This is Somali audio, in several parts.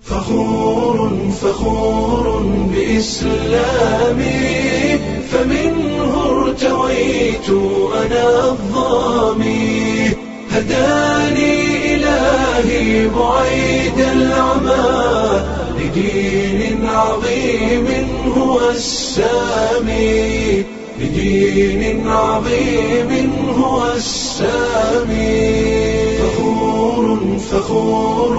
فخور فخور بإسلامي فمنه ارتويت أنا الظامي هداني إلهي بعيد العمى لدين عظيم هو السامي لدين عظيم هو السامي فخور فخور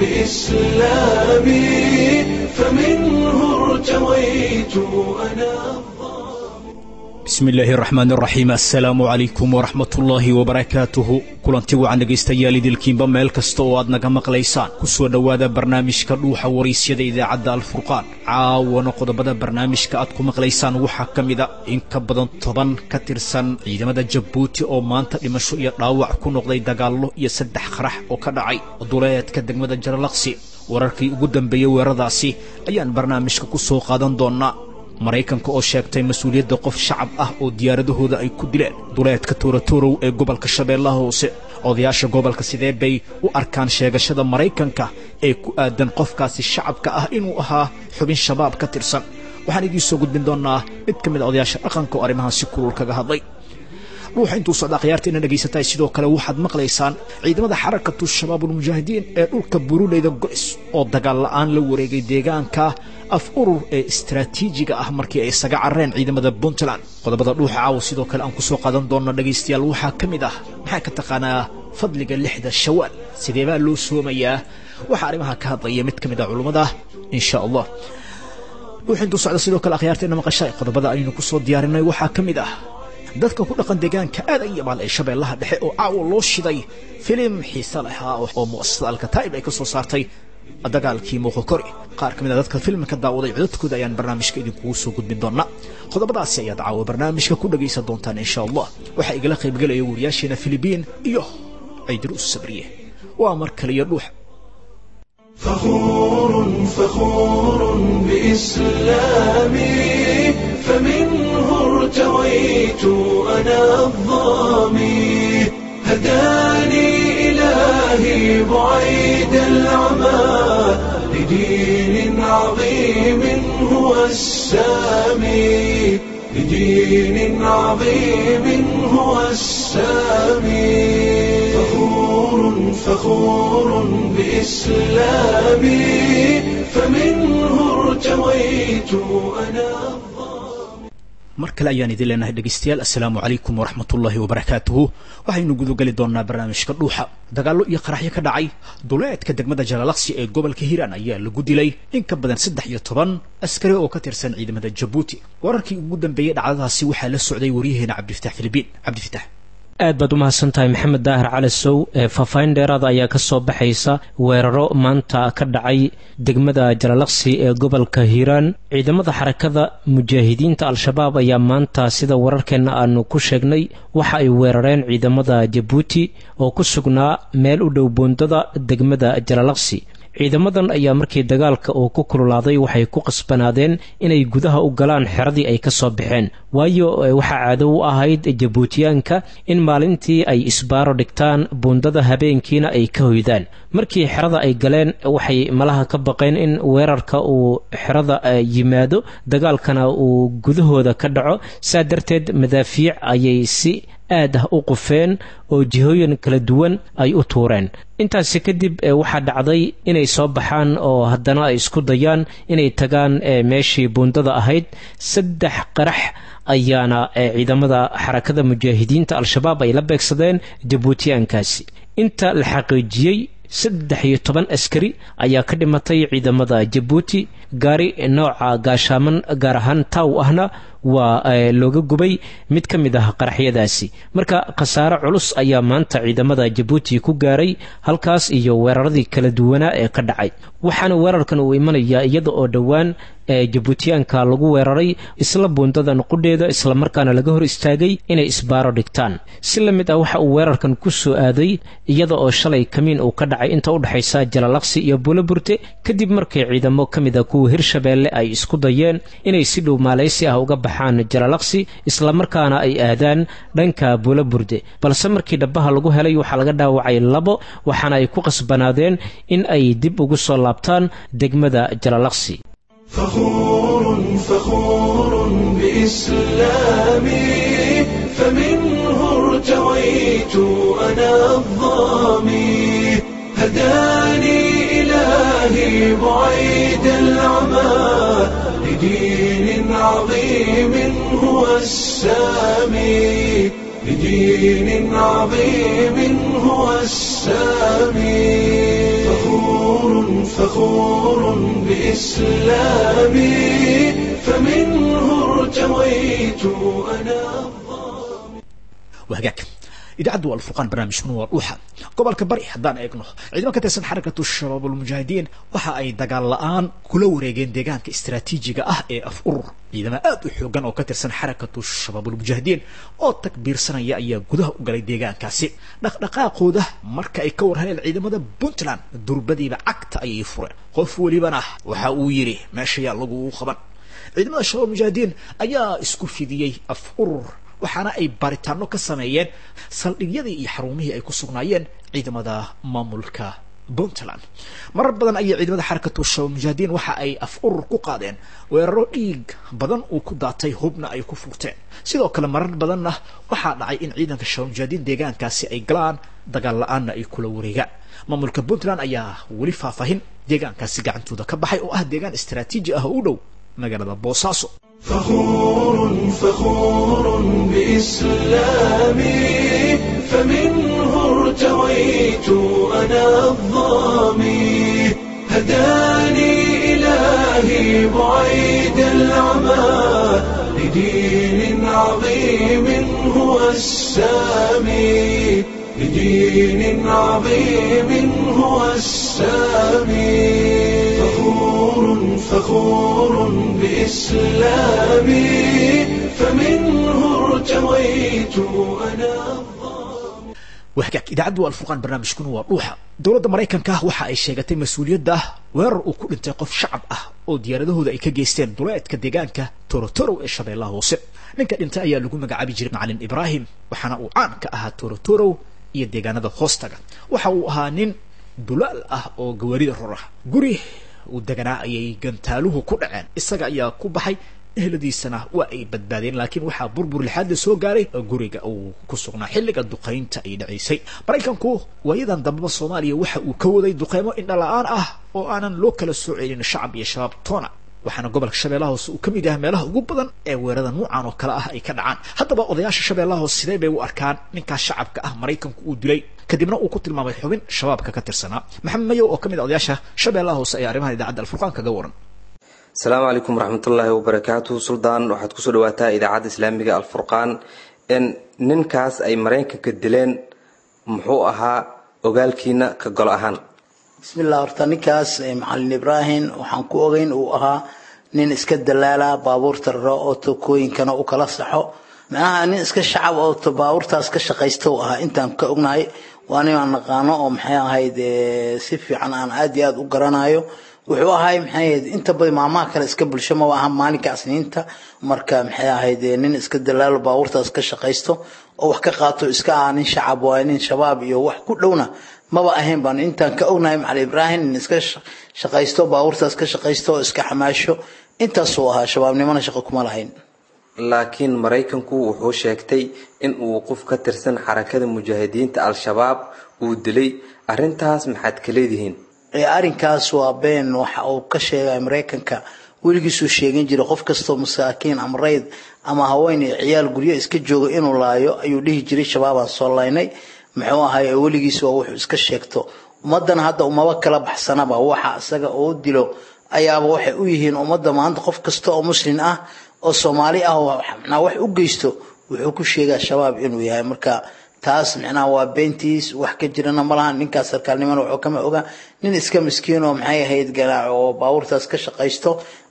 بإسلامي فمنه ارتويت أنا bismi illaahi raxmaan raxiim assalaamu calaykum waraxmatullaahi wabarakaatuhu kulanti wacan dhegaystayaal idilkiinba meel kasta oo aad naga maqlaysaan ku soo dhowaada barnaamijka dhuuxa waraysyada idaacadda alfurqaan caawana qodobada barnaamijka aad ku maqlaysaan waxaa ka mida in ka badan toban ka tirsan ciidamada jabuuti oo maanta dhimasho iyo dhaawac ku noqday dagaallo iyo saddex qarax oo ka dhacay duleedka degmada jaralaqsi wararkii ugu dambeeyey weeraradaasi ayaan barnaamijka ku soo qaadan doonnaa maraykanka oo sheegtay mas-uuliyadda qof shacab ah oo diyaaradahooda ay ku dileen duleedka tooratoorow ee gobolka shabeellaha hoose odayaasha gobolka sidee bay u arkaan sheegashada maraykanka ee ku aadan qofkaasi shacabka ah inuu ahaa xubin shabaab ka tirsan waxaan idiin soo gudbin doonnaa mid ka mid a odayaasha dhaqanka oo arrimahan si kulul kaga hadlay dhuuxa intuu socda akhyaarta ina dhegaysataa sidoo kale waxaad maqlaysaan ciidamada xarakatu shabaabulmujaahidiin ee dhulka buruleyda go'is oo dagaal la'aan la wareegay deegaanka af urur ee istaraatiijiga ah markii ay isaga carreen ciidamada puntland qodobada dhuuxa caawa sidoo kale aan ku soo qaadan doonno dhegaystayaal waxaa ka mid ah maxaa ka taqaanaa fadliga lixda shawaal sidee baa loo soomayaa waxaa arrimaha ka hadlaya mid ka mid ah culummada insha allah dhuuxa intuu socda sidoo kale akhyaarteena maqashay qodobada aynu ku soo diyaarinay waxaa ka mid ah dadka ku dhaqan deegaanka aadan yabaal ee shabeellaha dhexe oo caawa loo shiday filim xiise lahaa oo mu'asasada alkataa'ib ay ka soo saartay dagaalkii muuqokori qaar ka mid a dadka filmka daawaday codadkooda ayaan barnaamijka idinkugu soo gudbin doonaa qodobadaasi ayaad caawa barnaamijka ku dhagaysan doontaan insha allah waxaa igala qaybgelaya wariyaasheena filibiin iyo ciidruus sabriye waa mar kaliyo dhuux فخور فخور بإسلامي فمنه ارتويت أنا الظامي هداني إلهي بعيد العمى لدين عظيم هو السامي لدين عظيم هو السامي فخور فخور بإسلامي فمنه ارتويت أنا mar kale ayaan idin leenahay dhegaystayaal assalaamu calaykum waraxmatullaahi wabarakaatuhu waxaynu gudogeli doonnaa barnaamijka dhuuxa dagaallo iyo qaraxyo ka dhacay duleedka degmada jalalaqsi ee gobolka hiiraan ayaa lagu dilay in ka badan saddex iyo toban askari oo ka tirsan ciidamada jabuuti wararkii ugu dambeeyey dhacdadaasi waxaa la socday waryaheena cabdifatax filibiin cabdifatax aad baad u mahadsan tahay maxamed daahir cali sow faahfaahin dheeraada ayaa ka soo baxaysa weeraro maanta ka dhacay degmada jalalaqsi ee gobolka hiiraan ciidamada xarakada mujaahidiinta al-shabaab ayaa maanta sida wararkeenna aanu ku sheegnay waxa ay weerareen ciidamada jabuuti oo ku sugnaa meel u dhow boondada degmada jalalaqsi ciidamadan ayaa markii dagaalka uu ku kululaaday waxay ku qasbanaadeen inay gudaha u galaan xeradii ay ka soo baxeen waayo waxaa caado u ahayd jabuutiyaanka in maalintii ay isbaaro dhigtaan buundada habeenkiina ay ka hoydaan markii xerada ay galeen waxay malaha ka baqeen in weerarka uu xerada yimaado dagaalkana uu gudahooda ka dhaco saa darteed madaafiic ayay si aad ah u qufeen oo jihooyin kala duwan ay u tuureen intaasi kadib waxaa dhacday inay soo baxaan oo haddana ay isku dayaan inay tagaan meeshii buundada ahayd saddex qarax ayaana ciidamada xarakada mujaahidiinta al-shabaab ay la beegsadeen jabuutiyaankaasi inta la xaqiijiyey saddex iyo toban askari ayaa ka dhimatay ciidamada jabuuti gaari nooca gaashaaman gaar ahaan taaw ahna waa looga gubay mid ka mid ah qaraxyadaasi marka khasaare culus ayaa maanta ciidamada jabuuti ku gaaray halkaas iyo weeraradii kala duwanaa ee ka dhacay waxaana weerarkan uu imanayaa iyada oo dhowaan ee jabuutiyaanka lagu weeraray isla buundada nuqudheeda islamarkaana laga hor istaagay inay isbaaro dhigtaan si la mid ah waxa uu weerarkan ku soo aaday iyada oo shalay kamiin uu ka dhacay inta u dhexaysa jalalaqsi iyo buulaburte kadib markii ciidamo ka mid a kuwa hirshabeelle ay isku dayeen inay si dhow maaleysi ah uga baxaan jalalaqsi islamarkaana ay aadaan dhanka buulaburde balse markii dhabaha lagu helay waxaa laga dhaawacay labo waxaana ay ku qasbanaadeen in ay dib ugu soo laabtaan degmada jalalaqsi فخور فخور بإسلامي فمنه ارتويت أنا الظامي هداني إلهي بعيد العمى لدين عظيم هو السامي لدين عظيم هو السامي فخور فخور بإسلامي فمنه ارتويت أنا wahagaag idaacaddu waa alfurqaan barnaamijkuna waa dhuuxa gobolka bari haddaan eegno ciidamo ka tirsan xarakatu shabaab ulmujaahidiin waxa ay dagaal la-aan kula wareegeen deegaanka istaraatiijiga ah ee af urur ciidamo aad u xoogan oo ka tirsan xarakatu shabaab ulmujaahidiin oo takbiirsanaya ayaa gudaha u galay deegaankaasi dhaqdhaqaaqooda marka ay ka warhayeen ciidamada puntland durbadiiba cagta ayay fureen qof welibana waxa uu yidhi meeshayaa lagu qaban ciidamada shabaab mujaahidiin ayaa isku fidiyey af urur waxaana ay baaritaano ka sameeyeen saldhigyadii iyo xarumihii ay ku sugnaayeen ciidamada maamulka puntland marar badan ayay ciidamada xarakatu shabaab mujaahidiin waxa ay af urur ku qaadeen weeraro dhiig badan uu ku daatay hubna ay ku furteen sidoo kale marar badanna waxaa dhacay in ciidanka shabaab mujaahidiin deegaankaasi ay galaan dagaal la-aanna ay kula wareegaan maamulka puntland ayaa weli faahfaahin deegaankaasi gacantooda ka baxay oo ah deegaan istaraatiiji ah oo u dhow magaalada boosaaso فخور فخور بإسلامي فمنه ارتويت أنا الظامي هداني إلهي بعيد العمى لدين عظيم هو السامي لدين عظيم هو السامي فخور فخور بإسلامي فمنه ارتويت أنا wahagaag idaacaddu waa alfurqaan barnaamijkuna waa dhuuxa dowladda maraykanka waxa ay sheegatay mas-uuliyadda weerar uu ku dhintay qof shacab ah oo diyaaradahooda ay ka geysteen duleedka deegaanka torotorow ee shabeellaha hoose ninka dhintay ayaa lagu magacaabi jiray macalin ibraahim waxaana uu caan ka ahaa torotorow iyo deegaanada hoostaga waxa uu ahaa nin dulaal ah oo gawaarida ror ah guri uu deganaa ayay gantaaluhu ku dhaceen isaga ayaa ku baxay eheladiisana waa ay badbaadeen laakiin waxaa burbur lixaad la soo gaaray guriga uu ku sugnaa xilliga duqaynta ay dhacaysay maraykanku waayadan dambeba soomaaliya waxa uu ka waday duqeymo indhala-aan ah oo aanan loo kala soo celin shacab iyo shabaab toona waxaana gobolka shabeellaha hoose uu ka mid yahay meelaha ugu badan ee weerada nuucan oo kale ah ay ka dhacaan haddaba odayaasha shabeellaha hoose sidee bay u arkaan ninkaas shacabka ah maraykanku uu dilay kadibna uu ku tilmaamay xubin shabaabka ka tirsanaa maxamed mayow oo ka mid a odayaasha shabeellaha hoose ayaa arrimahan idaacadda alfurqaan kaga waran asalaamu calaykum waraxmatullaahi wabarakaatu suldaan waxaad kusoo dhawaataa idaacadda islaamiga alfurqaan ninkaas ay maraykanka dileen muxuu ahaa ogaalkiina ka golo ahaan bismillah horta ninkaas macalin ibraahim waxaan ku ogeyn uu ahaa nin iska dalaala baabuurta raro oo tokooyinkana u kala saxo macnaha nin iska shacab oo baabuurtaas ka shaqaysta u ahaa intaan ka ognahay waa nin aan naqaano oo maxay ahayd si fiican aan aad iyo aad u garanayo wuxuu ahay maxay ahayd inta badan maamaha kale iska bulsho ma aha maalinka asniinta marka maxay ahayd nin iska dalaalo baabuurtaas ka shaqaysto oo wax ka qaato iska ah nin shacab waa nin shabaab iyo wax ku dhowna maba ahayn baan intaan ka ognahay macali ibraahim nin iska shaqaysto baabuurtaas ka shaqaysto oo iska xamaasho intaasuu ahaa shabaabnimona shaqo kuma lahayn laakiin maraykanku wuxuu sheegtay in uu qof ka tirsan xarakada mujaahidiinta al-shabaab uu dilay arrintaas maxaad ka leedihiin arrinkaas waa been waxa uu ka sheegay maraykanka weligiisuu sheegin jiray qof kastoo masaakiin ama rayd ama haween iyo ciyaal guryo iska jooga inuu laayo ayuu dhihi jiray shabaabaan soo laynay muxuu ahay weligiis waa wuxuu iska sheegto ummadana hadda umaba kala baxsanaba waxa isaga uu dilo ayaaba waxay u yihiin ummadda maanta qof kasta oo muslim ah oo soomaali ah mnaa wax u geysto wuxuu ku sheegaa shabaab inuu yahay marka taas micnaha waa beentiis wax ka jirana malaha ninkaas sarkaalnimana wuxuu kama ogaa nin iska miskiin oo maxay ahayd ganaac oo baabuurtaas ka shaqaysto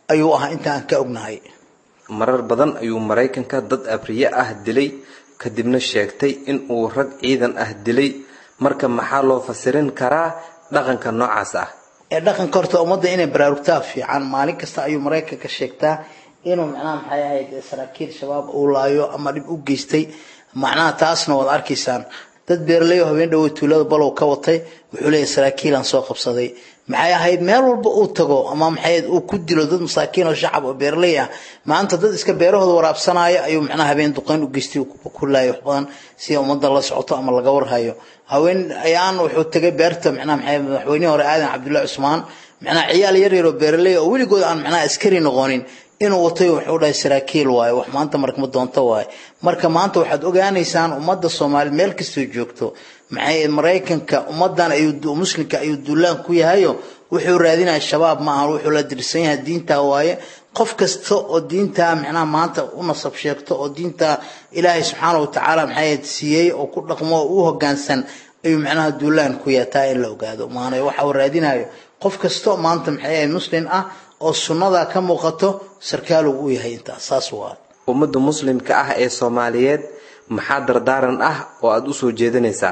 ayuu ahaa inta aan ka ognahay marar badan ayuu maraykanka dad abriye ah dilay kadibna sheegtay in uu rag ciidan ah dilay marka maxaa loo fasirin karaa dhaqanka noocaas ah ee dhaqanka horta ummadda inay baraarugtaa fiican maalin kasta ayuu maraykanka sheegtaa inuu macnaha maxay ahayd saraakiil shabaab uu laayo ama dhib u geystay macnaha taasna waad arkaysaan dad beeraley oo habeen dhawey tuulada balow ka watay wuxuu leeyahay saraakiilaan soo qabsaday maxay ahayd meel walba uu tago ama maxay uu ku dilo dad masaakiin oo shacab oo beeraley ah maanta dad iska beerahooda waraabsanaya ayuu macnaha habeen duqeyn u geystay ku laayay wax badan si ummadda la socoto ama laga warhayo haween ayaan wuxuu tagay beerta macnaha maxay madaxweynihii hore aadan cabdullahi cusmaan macnaha ciyaal yar yar oo beeraley oo weligood aan macnaha askari noqonin inuu watay wuxuu dhahay saraakiil waaye wax maanta markama doonto waaye marka maanta waxaad ogaanaysaan ummadda soomaali meel kastoo joogto maxay maraykanka ummadan ayuu muslimka ayuu duulaan ku yahayo wuxuu raadinaya shabaab ma aha wuxuu la dirsan yahay diintaa waaye qof kasta oo diintaa macnaha maanta u nasab sheegto oo diinta ilaahay subxaana watacaala maxay siiyey oo ku dhaqmo oo u hogaansan ayuu macnaha duulaan ku yahay taa in la ogaado maana waxa uu raadinayo qof kasta maanta maxay ahayd muslim ah oo sunnada ka muuqato sarkaal uu u yahay intaas saas waa ummadda muslimka ah ee soomaaliyeed maxaa dardaaran ah oo aada u soo jeedinaysaa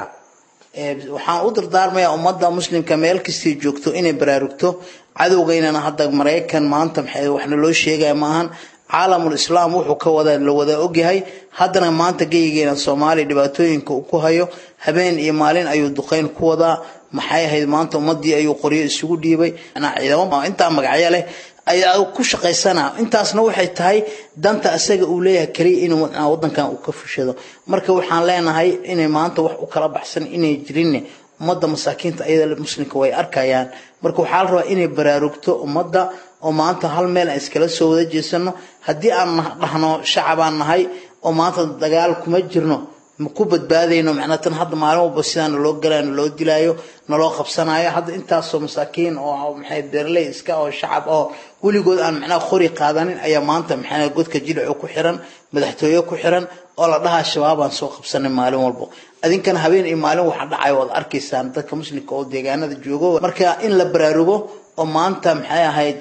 waxaan u dardaarmayaa ummadda muslimka meel kastay joogto inay baraarugto cadowgeynana hadda maraykan maanta maxay waxna loo sheegaya maahan caalamul islaam wuxuu ka wada la wada ogyahay haddana maanta geyigeena soomaaliya dhibaatooyinka uu ku hayo habeen iyo maalin ayuu duqeyn ku wadaa maxay ahayd maanta ummadii ayuu qoryo isugu dhiibay ciidamo intaa magacyo leh ayaa ku shaqaysana intaasna waxay tahay danta asaga uu leeyahay kaliya inuu wadankan uu ka fushado marka waxaan leenahay inay maanta wax u kala baxsan inay jirinne ummadda masaakiinta ayada muslimka way arkayaan marka waxaa la rabaa inay baraarugto ummadda oo maanta hal meel aan iskala soo wada jeesano haddii aan dhahno shacabaan nahay oo maanta dagaal kuma jirno ku badbaadayno macnaa tan hadda maalin walba sidaan naloo galaayo naloo dilaayo naloo qabsanayo hadda intaasoo masaakiin oo maxay beerley iska oo shacab oo weligood aan macnaha qori qaadanin ayaa maanta maxaa godka jilico ku xiran madaxtooye ku xiran oo la dhahaa shabaabaan soo qabsanay maalin walba adinkana habeen iyo maalin waxa dhacayo waad arkaysaan dadka muslimka oo deegaanada joogo marka in la baraarugo oo maanta maxay ahayd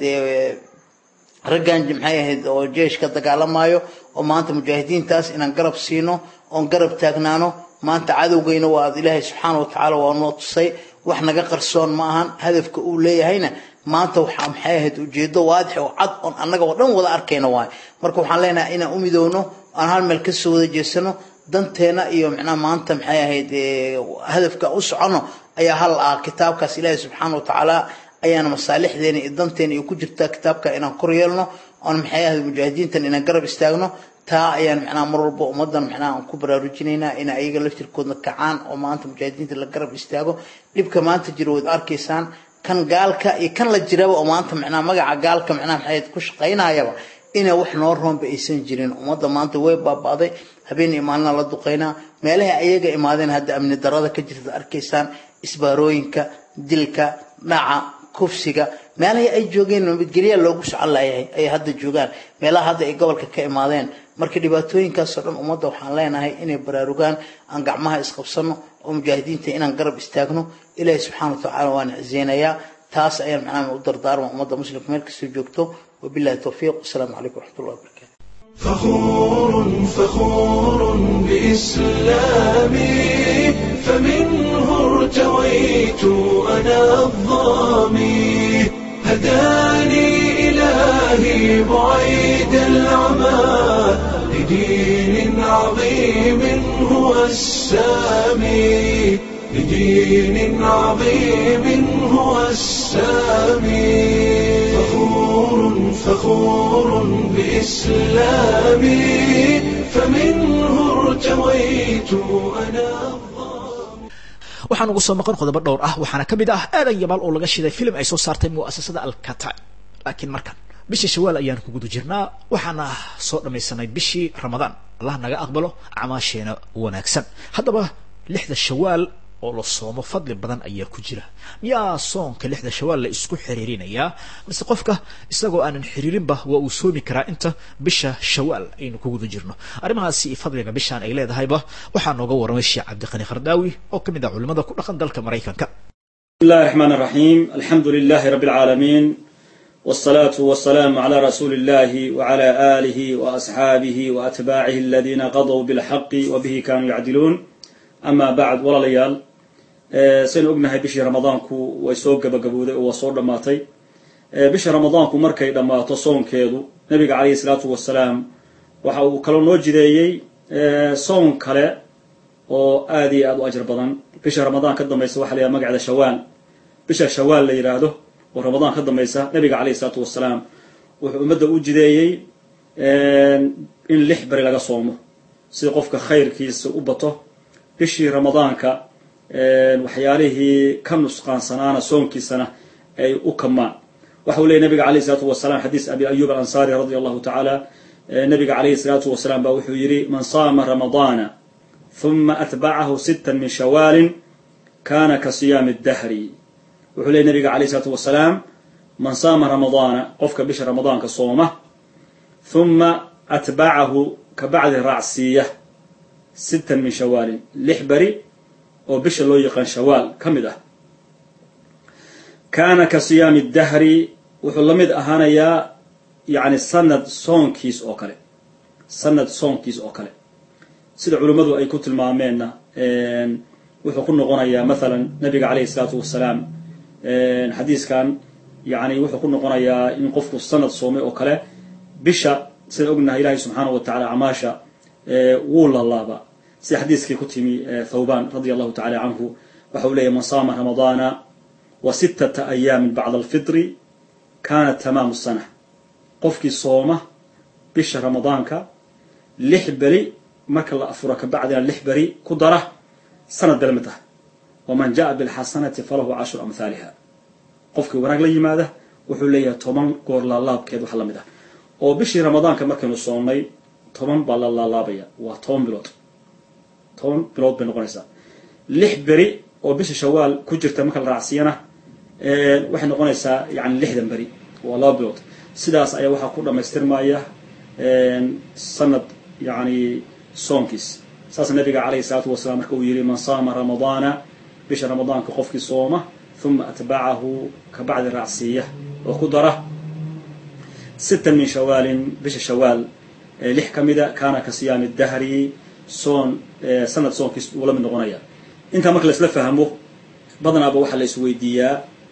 raggan maxay ahayd oo jeeshka dagaalamayo oo maanta mujaahidiintaas inaan garab siino oon garab taagnaano maanta cadowgeyna waa ilaahay subxaana watacaala waa noo tusay wax naga qarsoon ma ahan hadafka uu leeyahayna maanta waxaa maxay ahayd ujeedo waadix oo cad oon annaga oo dhan wada arkayna waay marka waxaan leenahay inaan u midowno aan hal meel kasoo wada jeesano danteena iyo macnaha maanta maxay ahayd hadafka u socono ayaa hal ah kitaabkaas ilaahay subxaana watacaala ayaana masaalixdeena iyo danteena iyo ku jirtaa kitaabka inaan kor yeelno oon maxay ahayd mujaahidiintan inaan garab istaagno taa ayaan macnaha mar walba ummadan macnaha aan ku baraarujinaynaa in ayaga laftirkoodna kacaan oo maanta mujaahidiinta la garab istaago dhibka maanta jiro waad arkaysaan kan gaalka iyo kan la jiraba oo maanta macnaha magaca gaalka macnaha maxay ku shaqaynayaba ina wax noo roonba aysan jirin ummadda maanta way baaba'day habeen iyo maalina la duqaynaa meelaha ayaga imaadeen hadda amni darada ka jirta arkaysaan isbaarooyinka dilka dhaca kufsiga meelahii ay joogeen nabadgelya loogu socon layahay ay hadda joogaan meelaha hadda ay gobolka ka imaadeen marka dhibaatooyinkaasoo dhan ummadda waxaan leenahay inay baraarugaan aan gacmaha isqabsano oo mujaahidiinta inaan garab istaagno ilaahi subxaana watacaala waan cizeynayaa taas ayaan macnaha u dardaarma ummadda muslimka meel kastoo joogto wabillahi towfiiq wasalaamu calaykum waraxmatullahi wabarakatu فخور فخور بإسلامي فمنه ارتويت أنا الظامي هداني إلهي بعيد العمى لدين عظيم هو السامي لدين عظيم هو السامي فخور فخور بإسلامي فمنه ارتويت أنا waxaan ugu soo maqan qodobo dhowr ah waxaana ka mid ah aadan yabaal oo laga shiday filim ay soo saartay mu'asasada alkata laakiin markan bishii shawaal ayaan ku guda jirnaa waxaana soo dhammaysanay bishii ramadaan allah naga aqbalo acmaasheena wanaagsan haddaba lixda shawaal oo la soomo fadli badan ayaa ku jira miyaa soonka lixda shawaal la isku xiriirinayaa mise qofka isagoo aanan xiriirinba waa uu soomi karaa inta bisha shawaal aynu ku guda jirno arrimahaasi iyo fadliga bishaan ay leedahayba waxaa nooga waramay sheekh cabdiqani khardaawi oo ka mid ah culimada ku dhaqan dalka maraykanka بسم الله الرحمن الرحيم الحمد لله رب العالمين والصلاة والسلام على رسول الله وعلى آله وأصحابه وأتباعه الذين قضوا بالحق وبه كانوا يعدلون أما بعد ولا ليال سين أقنها بشي رمضانكو ويسوق بقبودة وصور دماتي بشي رمضانكو مركي دماتو صون كيدو نبي عليه الصلاة والسلام waxa uu kaloo noo jideeyey soon kale oo aad iyo aad u ajar badan bisha ramadaan ka dambaysa waxa la yidhaha magacda shawaal bisha shawaal la yidhaahdo oo ramadaan ka dambaysa nabiga calayhi isalaatu wasalaam wuxuu ummadda u jideeyey in lix beri laga soomo sida qofka khayrkiisa u bato bishii ramadaanka waxyaalihii ka nusqaansanaana soonkiisana ay u kamaan waxa uu leeyay nabiga calayhi isalaatu wasalaam xadiis abi ayub alansaari radia allahu tacaala nabiga calayhi salaatu wasalaam baa wuxuu yidhi man saama ramadaana huma atbacahu sittan min shawaalin kana ka siyaami dahri wuxuu leeyay nabiga calayhi salaatu wasalaam man saama ramadaana qofka bisha ramadaanka sooma huma atbacahu ka bacdi raacsiiya sittan min shawaalin lix beri oo bisha loo yaqaan shawaal ka mid ah kaana ka siyaami dahri wuxuu la mid ahaanayaa yacni sanad soonkiis oo kale sanad soonkiis oo kale sida culimmadu ay ku tilmaameenna wuxuu ku noqonayaa mathalan nabiga calayhi isalaatu wasalaam xadiiskan yani wuxuu ku noqonayaa in qofku sanad soomay oo kale bisha sida ognahay ilaahay subxaana wa tacala acmaasha wuu lalaaba sida xadiiskii ku timi thawban radia allahu tacala canhu waxa uu leeyahy man saama ramadaana wa sittata ayaamin bacda alfitri kana tamaamu sana qofkii sooma bisha ramadaanka lix beri marka la afuro kabacdina lix beri ku dara sanad bel mid ah waman jaa bilxasanati falahu cashru amhaaliha qofkii wanaag la yimaada wuxuu leeyahay toban goor laalaabkeed wax la mid ah oo bishii ramadaanka markaynu soonnay toban baa la laalaabaya waa toban bilood toban bilood bay noqonaysaa lix beri oo bisha shawaal ku jirta marka la raacsiyana waxay noqonaysaa yani lixdan beri waa laba bilood sidaas ayaa waxaa ku dhamaystirmaya sanad yani soonkiis saas nabiga calayhi salaatu wasalaam marka uu yihi man saama ramadaana bisha ramadaanka qofkii sooma uma atbacahu ka bacdi raacsiiya oo ku dara sittan min shawaalin bisha shawaal lix ka mida kaana ka siyaami dahri soon sanad soonkiis uu la mid noqonaya intaa marka laisla fahmo badanaaba waxaa la isweydiiyaa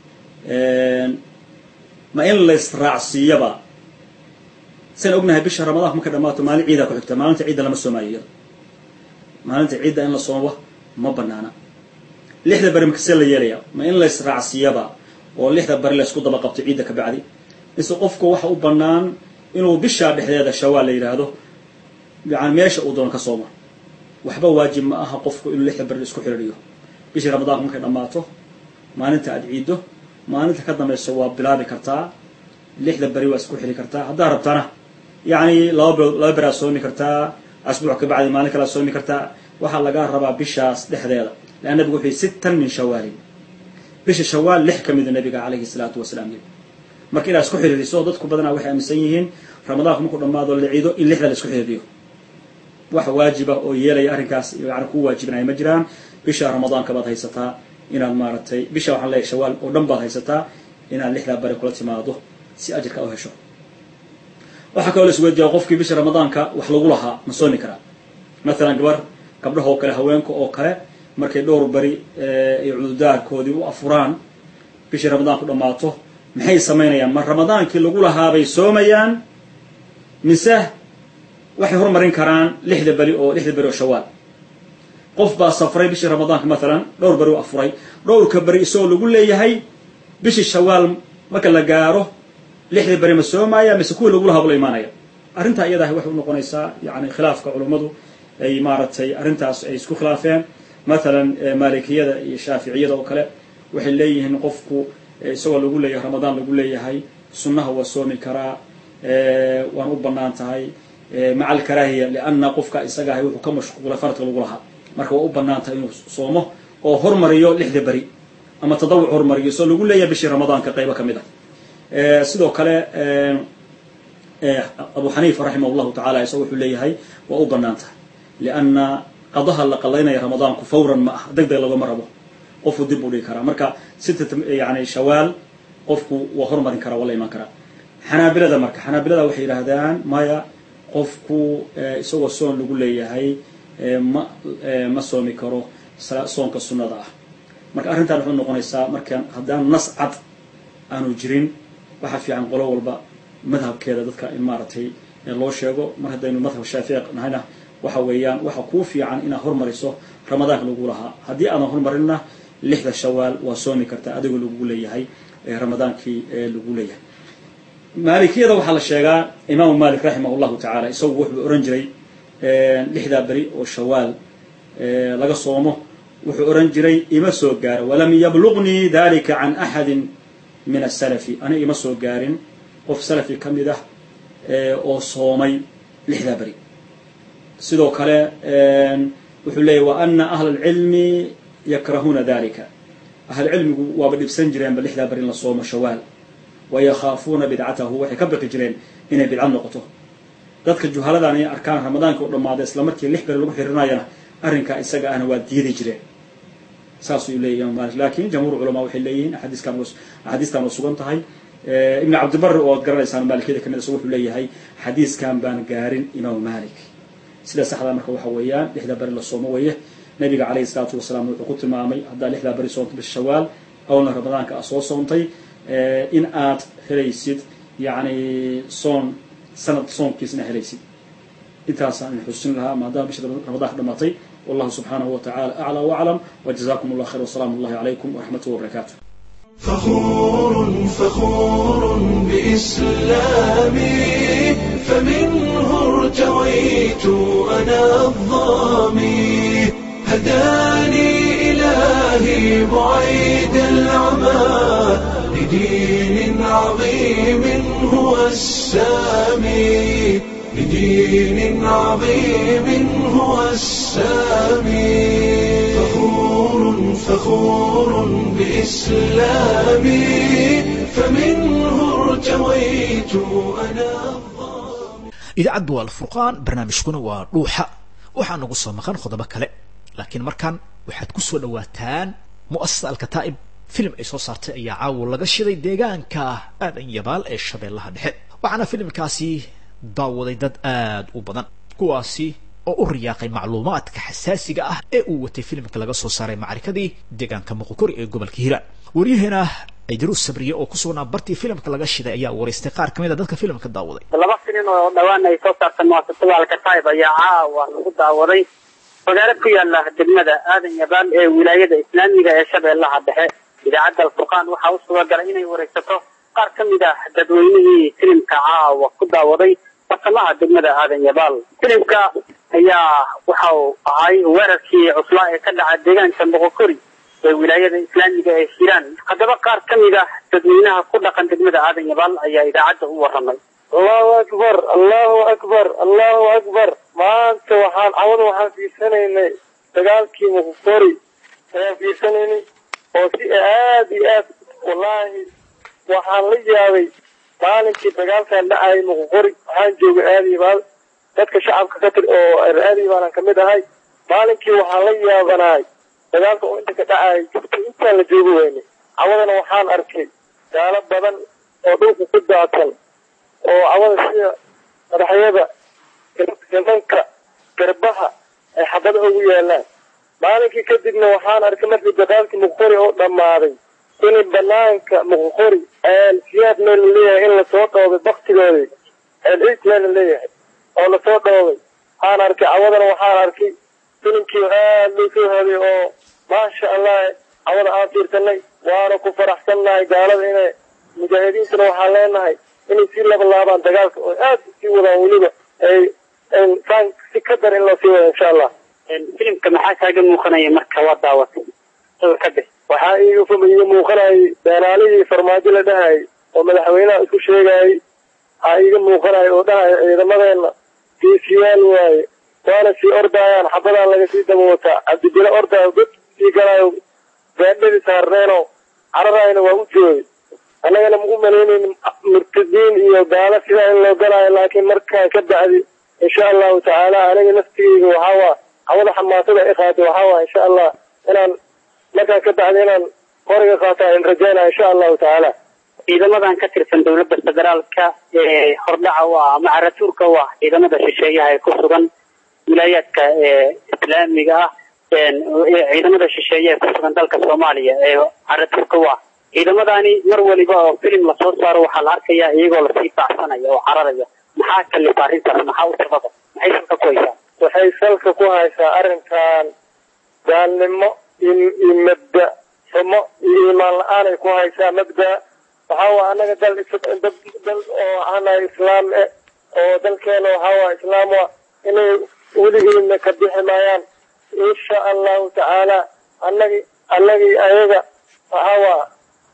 ma in laysraacsiiyaba sian ognahay bisha ramadaanka markay dhamaato maalin ciidaa ku xigta maalinta ciidda lama soomaayo iyada maalinta ciidda in la soomo ma banaana lixda beri marka see la yeelaya ma in laysraacsiiyaba oo lixda beri laysku daba qabto ciidda ka bacdi mise qofku waxa u bannaan inuu bishaa dhexdeeda shawaal la yidhaahdo yani meesha uu doono ka sooma waxba waajib ma aha qofku inuu lixda beri isku xidhiidhiyo bishii ramadaanka markay dhammaato maalinta aad ciiddo maalinta ka dambaysa waa bilaabi kartaa lixda beri waa isku xili kartaa haddaa rabtana yani laba bilood laba beri aad soomi kartaa asbuuc ka bacdi maalin kale aad soomi kartaa waxaa lagaa rabaa bishaas dhexdeeda lean nabigu wuxuu yihi sittan min shawaalin bisha shawaal lix ka mida nabiga calayhi salaatu wasalaam yiri marka inaad isku xiriiriso dadku badanaa waxay aaminsan yihiin ramadaanku markuu dhammaado la ciido in lixda la isku xiriiriyo wax waajiba oo yeelaya arrinkaas yani ku waajibinaya ma jiraan bisha ramadaanka baad haysataa inaad maaragtay bisha waxaan leeyahay shawaal oo dhan baad haysataa inaad lixdaa bari kula timaado si ajirka u hesho waxaa kaloo la isweydiiyaa qofkii bisha ramadaanka wax lagu lahaa ma soomi karaa mathalan gabar gabdhaha oo kale haweenka oo kale markay dhowr beri ay cududaarkoodii u afuraan bishii ramadaanku dhammaato maxay samaynayaan ma ramadaankii lagu lahaabay soomayaan mise waxay hormarin karaan lixda beri oo lixda beri oo shawaal qof baa safray bishii ramadaanka mathalan dhowr beri u afuray dhowrka beri isagoo lagu leeyahay bishii shawaal marka la gaaro lixda beri ma soomaya mise kuwii lagu lahaa bula imaanaya arrintaa iyadaah waxay u noqonaysaa yani khilaafka culummadu ay maaragtay arrintaas ay isku khilaafeen mathalan maalikiyada iyo shaaficiyada oo kale waxay leeyihiin qofku isagoo lagu leeyahay ramadaan lagu leeyahay sunnaha waa soomi karaa waan u bannaan tahay maca alkaraahiya lianna qofka isaga ahay wuxuu ka mashquulay faradka lagu lahaa marka waa u bannaan tahay inuu soomo oo hormariyo lixda beri ama tadawuc hormariyo isagoo lagu leeyahay bishii ramadaanka qaybo ka mid ah sidoo kale abu xaniifa raximah llahu tacala isaga wuxuu leeyahay waa u bannaan tahay lianna qadaha la qalaynaya ramadaanku fawran ma ah deg deg lagama rabo qofku dib u dhigi karaa marka sita yani shawaal qofku waa hormarin karaa waa la imaan karaa xanaabilada marka xanaabilada waxay yidhaahdaan maya qofku isagoo soon lagu leeyahay ma ma soomi karo soonka sunnada ah marka arrintan waxay noqonaysaa markaan haddaan nas cad aanu jirin waxaa fiican qolo walba madhabkeeda dadka in maaragtay loo sheego mar haddaynu madhab shaafici nahayna waxa weeyaan waxa kuu fiican inaad hormariso ramadaanka lagu lahaa haddii aadan hormarinna lixda shawaal waa soomi kartaa adigoo lagu leeyahay ramadaankii lagu leeyahay maalikiyada waxaa la sheegaa imaamu malik raximah llahu tacaala isagu wuxuu ohan jiray lixdaa beri oo shawaal laga soomo wuxuu ohan jiray ima soo gaaro walam yablugnii dalika can axadin min asalafi aniga ima soo gaarin qof salafi ka mid ah oo soomay lixdaa beri sidoo kale wuxuu leeyahy wa ana ahla alcilmi yakrahuuna dalika ahlcilmigu waaba dhibsan jireenba lixdaa beri in la soomo shawaal wayakhaafuuna bidcatahu waxay ka baqi jireen inay bidca noqoto dadka juhaladan ay arkaan ramadaanka u dhammaaday isla markii lix beri lagu xirinayana arrinkaa isaga ahna waa diidi jireen saasuu leeyahy imam malik lakin jamhuur culamaa waxay leeyihiin axaadiiskan axaadiistan waa sugan tahay ibn cabdibari oo ad garanaysaan maalikiyada kamid isagu wuxuu leeyahay xadiiskan baan gaarin imaamu malik sida saxda marka waxa weeyaan lixdaa beri la soomo weeye nabiga calayhi salaatu wasalaam wuxuu ku tilmaamay haddaa lixdaa beri soonta bisha shawaal awlna ramadaanka a soo soontay in aad helaysid yani soon sanad soonkiisna helaysid intaasaan idin xusin lahaa maadaama bisha ramadaanka dhamaatay wallahu subxaanahu wa tacala aclى waclam wjazakum allah khayr wsalaam اllahi calaykum wraxmatuh wbarakatu فخور فخور بإسلامي فمنه ارتويت أنا الظامي هداني إلهي بعيد العمى لدين عظيم هو السامي لدين عظيم هو السامي فخور فخور بإسلامي فمنه ارتويت أنا idaacaddu waa alfurqaan barnaamijkuna waa dhuuxa waxaa nagu soo maqan qodobo kale laakiin markan waxaad ku soo dhawaataan mu'asasa alkataa'ib filim ay soo saartay ayaa caawa laga shiday deegaanka aadan yabaal ee shabeellaha dhexe waxaana filimkaasi daawaday dad aad u badan kuwaasi oo u riyaaqay macluumaadka xasaasiga ah ee uu watay filimka laga soo saaray macrikadii deegaanka muqokori ee gobolka hiiraan waryaheena cidiruus sabriye oo ku sugnaa bartii filimka laga shiday ayaa waraystay qaar ka mid a dadka filimka daawaday laba filin oo dhawaan ay soo saartay muasasada alkataib ayaa caawa lagu daawaday magaalo ku yaala degmada aadan yabaal ee wilaayada islaamiga ee shabeellaha dhexe idaacadda alfurqaan waxaa u suuragalay inay waraysato qaar ka mid ah dadweynihii filimka caawa ku daawaday basamaha degmada aadan yabaal filimka ayaa waxa uu ahay weerarkii cuslaa ee ka dhaca deegaanka moqokori ee wilaayada islaamiga ee hiiraan haddaba qaar ka mid ah dadweynaha ku dhaqan degmada aadan yabaal ayaa idaacadda u waramay allahu akbar allahu akbar allahu akbar maanta waxaan cawada waxaan fiirsanaynay dagaalkii muqokori ayaan fiirsanaynay oo si aad iyo aad wallaahi waxaan la yaabay maalinkii dagaalkan dhacayay muqokori waxaan joogay aadiibaal dadka shacabka ka tir oo aadiibaalan kamid ahay maalinkii waxaan la yaabanahay dagaalka oo inta ka dhacayay jugta intaan la joogi weyne cawadana waxaan arkay gaalo badan oo dhulka ku daatan oo cawada sida madaxyada gamanka garbaha ay xabada ugu yaalaan maalinkii kadibna waxaan arkay markii dagaalkii muqokori oo dhammaaday in banaanka muqokori siyaad meel la leeyahay in lasoo dhoobay baktigoodii ciid meel la leeyahay oo lasoo dhoobay waxaan arkay cawadana waxaan arkay filimkii aad loo soo haday oo maasha allah cawada aan fiirsanay waana ku faraxsannahay gaalada inay mujaahidiintana waxaan leenahay inay sii labalaabaan dagaalka oo aad sii wadaan weliba ay saan si ka dar in loo sii wada insha allah filimka maxaa kaaga muuqanaya marka waa daawatay sawir ka bix waxaa iiga iiga muuqanayay beenaalihii farmaajo la dhahayay oo madaxweynaha isku sheegayay waxaa iiga muuqanaya oo dhahaya ciidamadeena geesiyaal waaye waana sii ordayaan xabadaan laga sii daba wataa cabdibile ordaayo god sii galaayo gaadhadii saarneeno cararayna waa u joogay annagana ma u malaynayn murtadiin iyo gaalo sidaa in loo galaayo laakiin markaa ka bacdi insha allahu tacaala aniga naftigeyga waxaawaa hawada xamaasada i qaatay waxaawaa insha allah inaan markaa ka bacdi inaan qoriga qaataa in rajaynaya insha allahu tacaala ciidamadan ka tirsan dowladda federaalka ee hordhaca u ah ama caratuurka u ah ciidamada shisheeyaha ee ku sugan wilaayaadka islaamiga ah ciidamada shisheeye ee ku sugan dalka soomaaliya ee caratuurka u ah ciidamadani mar waliba oo filim lasoo saaro waxaa la arkayaa iyagoo lasii baacsanaya oo cararaya maxaa kalifa arrintaas maxaa u sababa maxay salka ku haysaa waxay salka ku haysaa arrinkan gaalnimo iyo mabda xumo iyo iimaan la-aan ay ku haysaa mabda waxaa waa anaga dal dad dal oo ana islaam eh oo dalkeena waxaa waa islaam wa inay weligeedna ka bixi maayaan insha allahu tacaala anagi anagii ayaga waxaa waa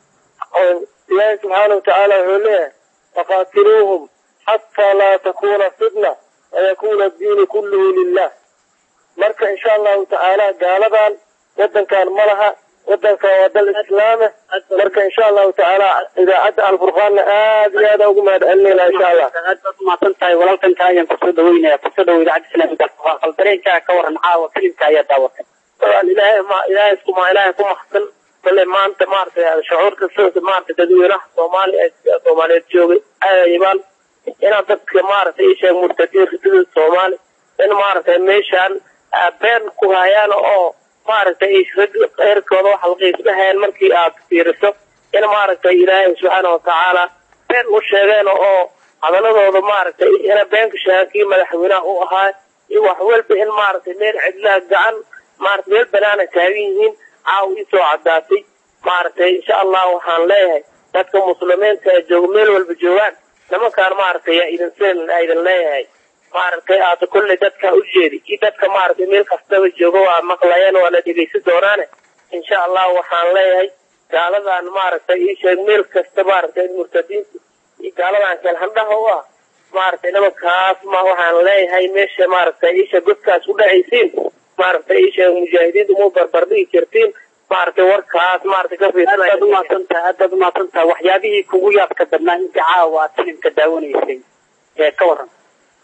ilaahi subxaana watacaala wuxuu leeyahay faqaatiluuhum xataa laa takuna fitna wayakuna addiinu kulluhu lilah marka insha allahu tacaala gaaladan wadankan ma laha wadankan waa dal islaame marka insha allahu tacaala idaacadda alfurqaanna aad iyo aad ugu mahad celinayna insha allah aad baad umahadsan tahay walaalkanka ayaan kusoo dhaweynaya kusoo dhawo idaacadda islaamiga alfurqaan bal dareenkaa ka waran caawa filimka ayaa daawatay ilaahay ma ilaahay iskuma ilaahay ku maxsan bale maanta maaragtay shucuurka sida maaragtay dadweynaha soomaali soomaaliyeed joogay ayabaan inaan dadka maaragtay isheeg murtadiinka sida soomaali in maaragtay meeshaan been ku hayaan oo maaragtay eerkooda waxa laqiisdhahayaan markii aad fiiriso in maaragtay ilaahay subxaana watacaala been u sheegeen oo hadaladooda maaragtay ina beenka sheegan kii madaxweynaha u ahaa iyo wax walba in maaragtay meel cidlaha gacan maaragtay meel banaana taagan yihiin caaw isoo cadaatay maaragtay insha allah waxaan leeyahay dadka muslimiinta ee jooga meel walba joogaan nimankaan maaragtay yaa idin seen idin leeyahay maaragtay aada kolley dadka u jeedi iyo dadka maaragtay meel kastaba jooga waa maqlayaan waa la dhegaysan doonaane insha allah waxaan leeyahay gaaladan maaragtay ii sheeg meel kasta maaragtay murtadiinta iyo gaaladan kelhandhaha u ah maaragtay nimankaas ma waxaan leeyahay meesha maaragtay isha godkaas u dhacaysiin maaragtay isha mujaahidiinta mu barbardhigi jirtiin maaragtay warkaas maaragtay ka aad umahadsantaha aad baad umahadsantaha waxyaabihii kugu yaabka badnaa inta caawa aad filimka daawanaysay ee ka waran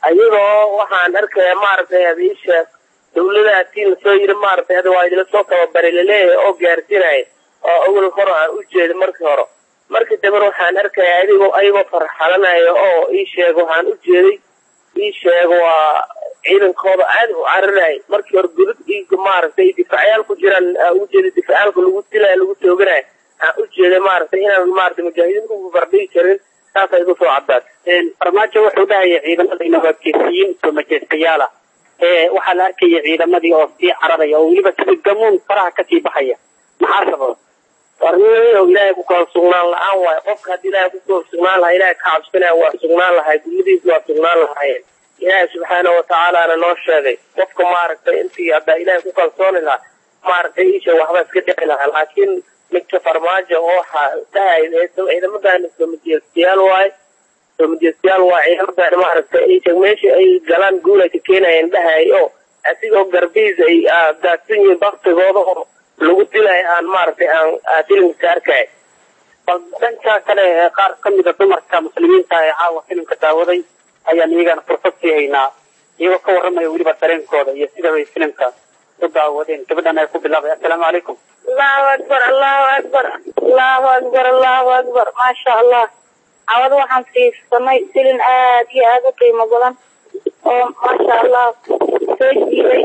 ayadoo waxaan arkaya maaragtay ad isha dawladaha tiin lasoo yiri maaragtay ada waa idila soo tababaray laleeyahay oo gaarsinaya oo awal hore aan u jeeda markii hore markii dambe waxaan arkaya adigoo ayagoo farxalanaya oo ii sheega waxaan u jeeday ii sheega waa ciidankooda aad u cariraya markii hore gudud iyo maaragtay difacyaal ku jiraan aan u jeeday difacyaalka lagu dilaya lagu tooganayo aan u jeeday maaragtay inaan maaragtay mujaahidiinta ku barbardhigi karin saasa igu soo cadaatay farmaajo wuxuu dhahaya ciidamadayna waa geesiyiin soo majeystayaal ah ee waxaa la arkaya ciidamadii oo sii cararaya oo weliba sida gamuun faraha kasii baxaya maxaa sababa warniyo ilaahay ku kala sugnaan la-aan waayo qofka haddii ilaahay ku kala sugnaan lahaa ilahay ka cabsanaya waa sugnaan lahay gudmadiisa waa sugnaan lahaayeen ilaahay subxaana watacaalaana noo sheegay qofka maaragtay intii haddaa ilaahay ku kalsooni lahaa maaragtay isha waxba iska dhici lahaa laakiin midka farmaajo oo waxaa dhahay ciidamadaani soomajeystayaal waaye soomajeystayaal waa ciidamadan maaragtay isha meesha ay galaan guul ay ka keenayeen dhahay oo asigoo garbihiis ay daadsan yihiin baktigooda oo lagu dilay aan maaragtay aan filimka arkay bal dhanka kale ee qaar ka mida dumarka muslimiinta ee caawa filimka daawaday ayaan iyagana fursad sii haynaa iyagoo ka warramaya weliba dareenkooda iyo sida bay filimka u daawadeen gabadhan ay ku bilaabay assalaamu calaykum allahu akbar allahu akbar allahu akbar allahu akbar maasha allah cawad waxaan fiirsanay filin aad iyo aada u qiimo badan oo maasha allah soo jiiday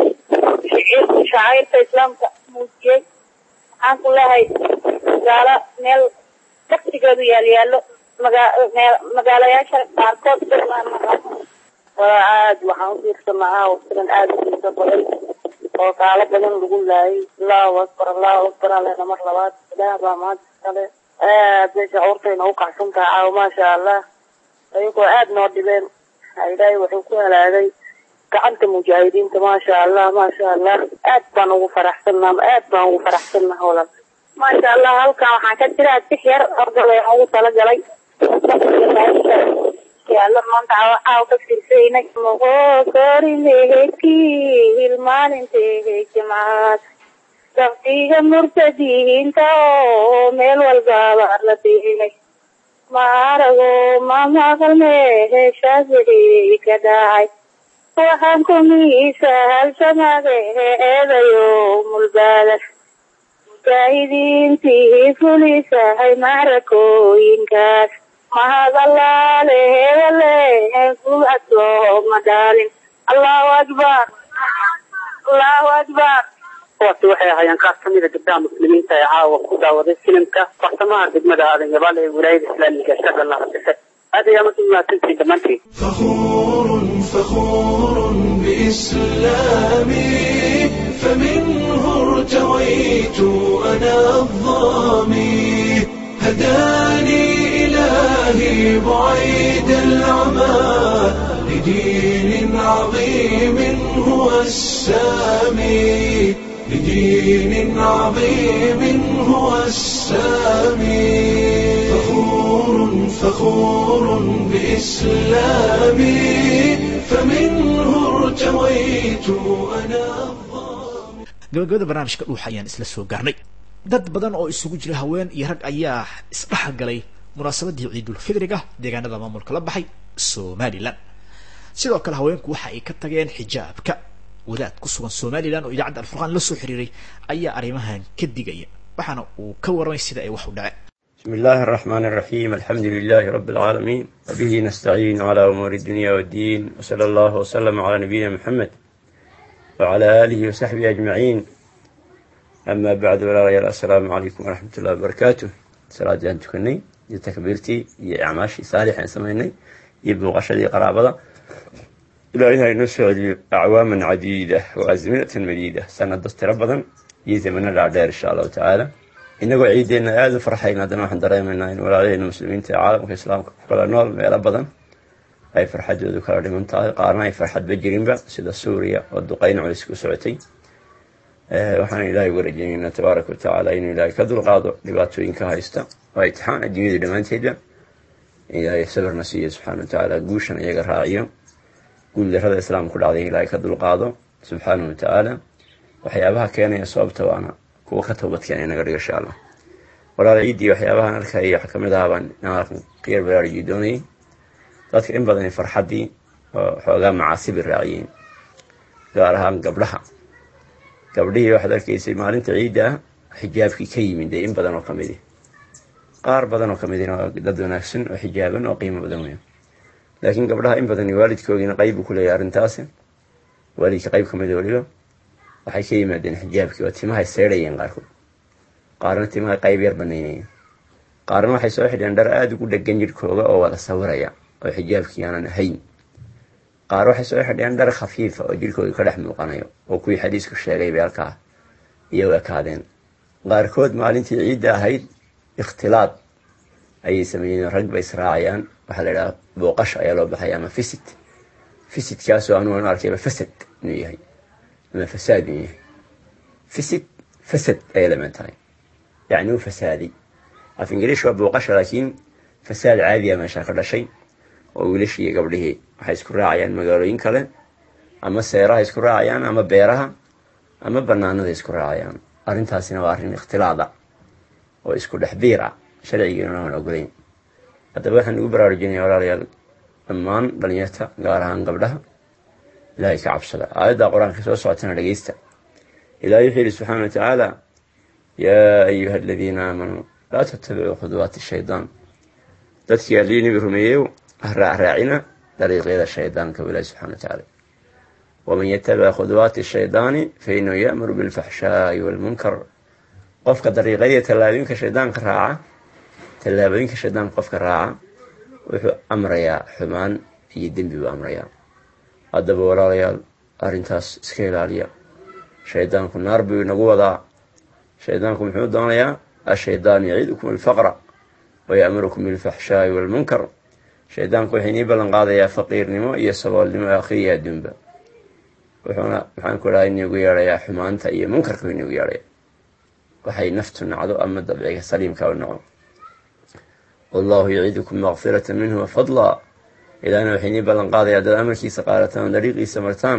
shacairta islaamka muujiyey waxaan ku leehay magaalo meel waktigeedu yaal yaallo magaalayaasha qaarkood waa aad waxaan u fiirsanaa aaw filan aada u xiiso badan oo kaalo badan lagu laayay allahu akbar allahu akbar alena mar labaad ilaah baa maanta kale aad bay shacuurtayna u kacsan tahay caaw maasha allah ayagoo aad noo dhibeen ilaahay wuxuu ku halaagay gacanta mujaahidiinta maasha allah maasha allah aad baan ugu faraxsanaa aad baan ugu faraxsannaha walal maasha allah halkan waxaan ka jiraa six yar ordal waxaan ugu talagalay yaala maanta caaw ka fiirsaynay moqokorimeheki hilmaalintehe jimcaad sabtiga murtadiinta oo meel walbaaba la diinay maarago mamaqalmehe shaafici ka dhacay waxaan kumiisa halsamaade eedayo mulbaada mujaahidiintii fulisahay maarakooyinkaas mahad allaale hebele kuwasooma dhaalin allahu akbar allahu akbar kuwaasi waxay ahaayeen qaar ka mida gabdhaha muslimiinta ee caawa ku daawaday filimka farsamaha degmada aadan yabaal ee wilaayada islaamiga shabeellaha dhexe aad ayaa marka mahadsantihiin dhammaantiin فخور فخور بإسلامي فمنه ارتويت أنا الظامي هداني إلهي بعيد العمى لدين عظيم هو السامي لدين عظيم هو السامي فخور فخور بإسلامي فمنه ارتويت أنا gabagabada barnaamijka dhuuxa ayaan isla soo gaarnay dad badan oo isugu jira haween iyo rag ayaa isdhex galay munaasabadii ciidulfidriga deegaanada maamulka la baxay somalilan sidoo kale haweenku waxa ay ka tageen xijaabka wadaad ku sugan somalilan oo idaacadda alfurqaan la soo xiriiray ayaa arrimahan ka digaya waxaana uu ka warramay sida ay wax u dhaceen بسم الله الرحمن الرحيم الحمد لله رب العالمين وبه نستعين على أمور الدنيا والدين وصلى الله وسلم على نبينا محمد وعلى آله وصحبه أجمعين أما بعد ولا غير السلام عليكم ورحمة الله وبركاته صلاة جان تكني يا تكبيرتي يا أعماشي صالحا سميني يبنو غشدي قرابة إلهي نسعد أعواما عديدة وأزمنة مديدة سنة دست ربضا يزمنا الأعداء إن شاء الله تعالى inagoo ciideenna aada u farxayn haddana waxaan dareemaynaa in walaalaheyna muslimiinta ee caalamka islaamka ku kala nool meelo badan ay farxadoodu kala dhiman tahay qaarna ay farxadba jirinba sida suuriya oo duqeyn culis ku socotay waxaan ilaahay uga rajaynaynaa tabaaraka wa tacaala inuu ilaahay ka dulqaado dhibaatooyinka haysta waa itixaan adduunyada dhammaanteedba ilaahay sabirna siiyo subxaana wa tacaala guushan iyaga raaciyo guuldarrada islaamka ku dhacday ilaahay ka dulqaado subxaana wa tacaala waxyaabaha keenaya sababta waana kuwa ka toobadkeena inaga dhigo insha allah walaala ciiddii waxyaabahan arkaya waxaa kamid ahaa baan inaan qiyar baraarujii doonayay dadka in badan farxaddii oo xoogaa macaasibi raaciyeen gaar ahaan gabdhaha gabdhihii waxaad arkaysay maalinta ciidda ah xijaabkii ka yimid dee in badan oo ka midi qaar badan oo ka midina waa dad wanaagsan oo xijaaban oo qiimo badan weyn laakiin gabdhaha in badan waalidkoogiina qayb buu ku leeyahay arrintaasi waalidka qayb ka mida weliba waxay ka yimaadeen xijaabkii oo timahay seedhayeen qaarkood qaarna timahay qayb yar banaynayeen qaarna waxay soo xidheen dhar aada ugu dhegan jidhkooga oo wada sawiraya oo xijaabkii aanan ahayn qaar waxay soo xidheen dhar khafiifa oo jidhkooga ka dhex muuqanayo oo kuwii xadiisku sheegay bay halkaa iyagu ekaadeen qaarkood maalintii ciidda ahayd ikhtilaad ayay sameeyeen rag bay israacayaan waxaa la idhaha booqash ayaa loo baxaya ama fisit fisitkaasoo anugu arkayba fasad inuu yahay ama fasaad inuu yahay fisit fasad ayay laman tahay yacni uu fasaaday af ingiriish waa booqasha laakiin fasaad caadiya meesha ka dhashay oo wiilashii iyo gabdhihii waxay isku raacayaan magaalooyin kale ama seeraha isku raacayaan ama beeraha ama banaanada isku raacayaan arrintaasina waa arrin ikhtilaada oo isku dhex biir ah sharcigiina aan ogolayn haddaba waxaan ugu baraarujinaya walaalayaal dhammaan dhalinyarta gaar ahaan gabdhaha ilaahay ka cabsada aayadda qur-aanka soo socotana dhegeysta ilahay wuxuu yihi subxaana wa tacaala yaa ayuha aladiina aamanuu laa tattabicuu khuduwaati shaydaan dadkii allii nabi rumeeyeyo ha raacraacina dariiqyada shaydaanka ilaahi subxana wa tacaala waman yatabic khuduwaati shaydaani fainahu ya'muru bilfaxshaa'i waalmunkar qofka dariiqyadii tallaabooyinka shaydaanka raaca tallaabooyinka shaydaanka qofka raaca wuxuu amrayaa xumaan iyo dembi buu amrayaa haddaba walaalayaal arrintaas iska ilaaliya shaydaanku naar buu inagu wadaa shaydaanku muxuu doonayaa ashaydaanu yaciidukum alfaqra waya'murukum bilfaxshaa'i waalmunkar shaydaanku wuxuu inii ballan qaadayaa faqiirnimo iyo saboolnimo aakhiriya adduunba wuxuuna maxaan ku dhaha inigu yeedhayaa xumaanta iyo munkarka inigu yeedhaya waxay naftu nacdo ama dabciga saliimka u naco wallahu yaciidukum makfirata minhu wafadla ilaahna waxay inii ballan qaadaya haddaad amarkiisa qaadataan oo dariiqiisa martaan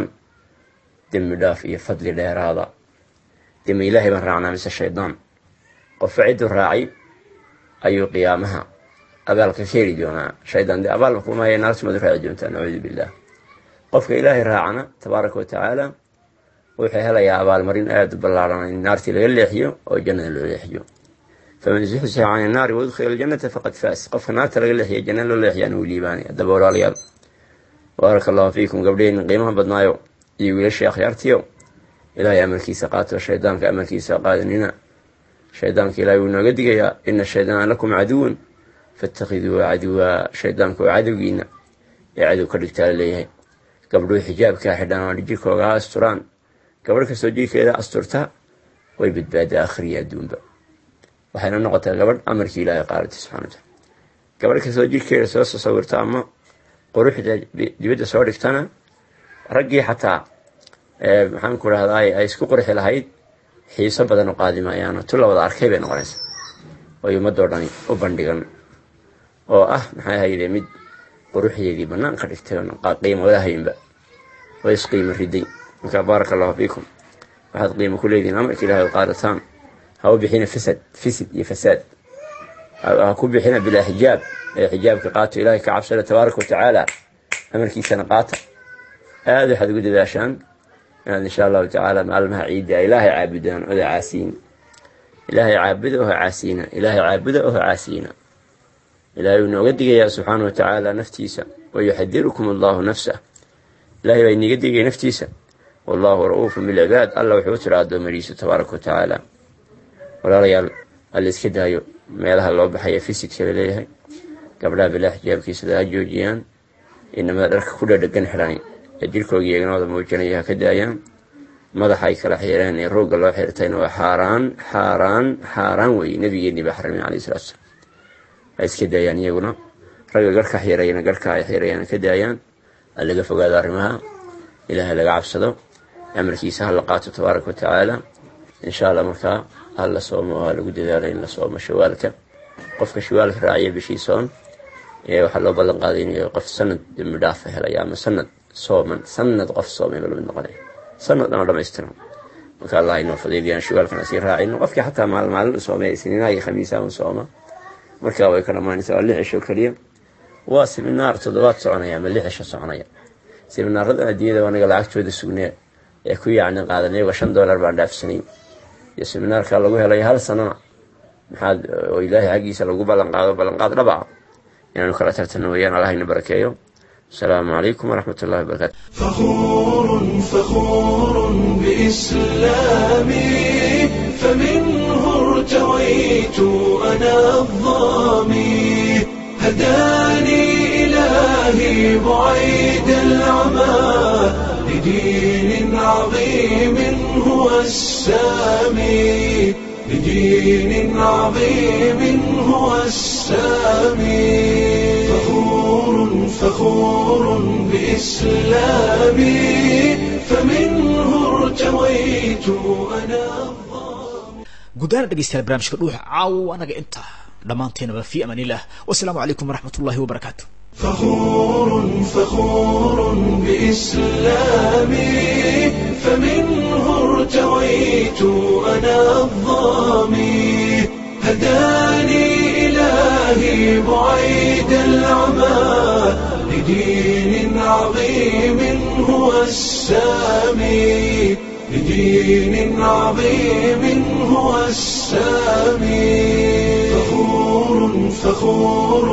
dembi dhaaf iyo fadli dheeraada demi ilaahay baan raacnaa mise shaydaan qofka cidduu raacay ayuu qiyaamaha abaalka ka heli doonaa shaydaan dee abaalba kumaya naartumaad u raaci doontaa nacuudu billah qofka ilaahay raacana tabaaraka wa tacaala wuxuu helayaa abaalmarin aada u ballaaran in naartii laga leexiyo oo jannada loo leexiyo faman zuxzixa can innaari waudkhila aljannata faqad faas qofka naarta laga leexiya jannada loo leexiyaan uu liibaanay haddaba walaalayaal baaraka allahu fiikum gabdhaheenna qiimaha badnaayo iyo wiilashii akhyaartiyo ilaahay amarkiisa qaato shaydaanka amarkiisa qaadanina shaydaanka ilahay wuu nooga digayaa ina shaydaana lakum caduwan fatakhiduuhu caduwa shaydaanka oo cadowgiina ee cadow ka dhigtaa laleeyahay gabdhuhu xijaabkaa xidhaan oo jirkooga ha asturaan gabadh kastoo jirkeeda asturta way badbaadaa akhriya adduunba waxayna noqotaa gabadh amarkii ilaahay qaadatay subxana wataala gabadh kastoo jirkeeda soo sasawirta ama quruxda dibadda soo dhigtana raggii xataa maxaan ku rahdaa ay isku qurxi lahayd xiiso badan u qaadi maayaano tu la wada arkay bay noqonaysa oy ummadoo dhani u bandhigan oo ah maxay hayde mid quruxdeedii bannaan ka dhigtay qiimo wadahaynba oo isqiimo riday marka baaraka allahu fiikum waxaad qiimo ku leedihin amarka ilahay qaadataan ha u bixina fasad fisid iyo fasaad ha ku bixina bilaa xijaab ee xijaabka qaato ilahay ka cabsada tabaaraka watacaala amarkiisana qaata aada waxaad ugu dadaashaan inaad insha allahu tacaala maalmaha ciidda ilaahay caabudaan oda caasiyin ilaahay caabuda oho caasiyina ilaahay caabuda oho caasiyina ilaahay uu nooga digayaa subxaana watacaala naftiisa wayuxadirukum allahu nafsah ilahay baa iniga digaya naftiisa wallahu ra-uufun bilcibaad alla wuxuu u tira adoomadiisa tabaaraka watacaala walaalayaal alla iska daayo meelaha loo baxaya fisidka laleeyahay gabdhaha bilaa xijaabkiisada ha joojiyaan inamada dharka ku dhadhegan xidhan ee jirkooga eeganooda muujinaya ha ka daayaan madaxa ay kala xiireen ee roogga loo xirtayna waa xaaraan xaaraan xaaraan weeye nabigeennii baa xaramay alayhi salatu salam ha iska daayaan iyaguna ragga garhka xirayana garhka ay xirayaan ka daayaan ha laga fogaado arrimaha ilaahay laga cabsado amarkiisa ha la qaato tabaaraka watacaala insha allah markaa ha la soomo ha lagu dadaalo in la soomo shawaalka qofka shawaalka raaciya bishii soon ee waxaa loo ballan qaaday inuu qof sanad dembi dhaafa helaya ama sanad sooman sanad qof soomay la mid noqonaya sanad dhan oo dhamaystiran marka allah inoo fadeeliyaan shawaalkana sii raacino qofkii xataa maal maalin u soomay isniinaha iyo khamiisaha un sooma markaa way ka dhamaanaysaa waa lix cisho keliya waa siminaar toddobaad soconaya ama lix cisho soconaya siminaaradan adduunyada anaga lacagtooda sugnee ee ku yacni qaadan iyagoo shan dollar baan dhaafsanayn iyo siminaarka lagu helayo hal sanana maxaad oo ilaahay xaggiisa lagu ballanqaado ballanqaad dhaba ah inaanu kala tartano weeyaan allahayna barakeeyo السلام عليكم ورحمة الله وبركاته فخور فخور بإسلامي فمنه ارتويت أنا الظامي هداني إلهي بعيد العمى لدين عظيم هو السامي لدين عظيم هو السامي فخور فخور بإسلامي فمنه ارتويت أنا gudaana dhegeystayaal barnaamijka dhuuxa caawo anaga intaa dhammaanteenaba fi amaan illah wasalaamu calaykum waraxmat ullahi wabarakaatu فخور فخور بإسلامي فمنه ارتويت أنا الظامي هداني إلهي بعيد العمى لدين عظيم هو السامي لدين عظيم هو السامي فخور فخور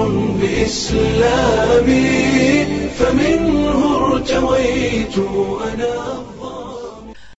بإسلامي فمنه ارتويت أنا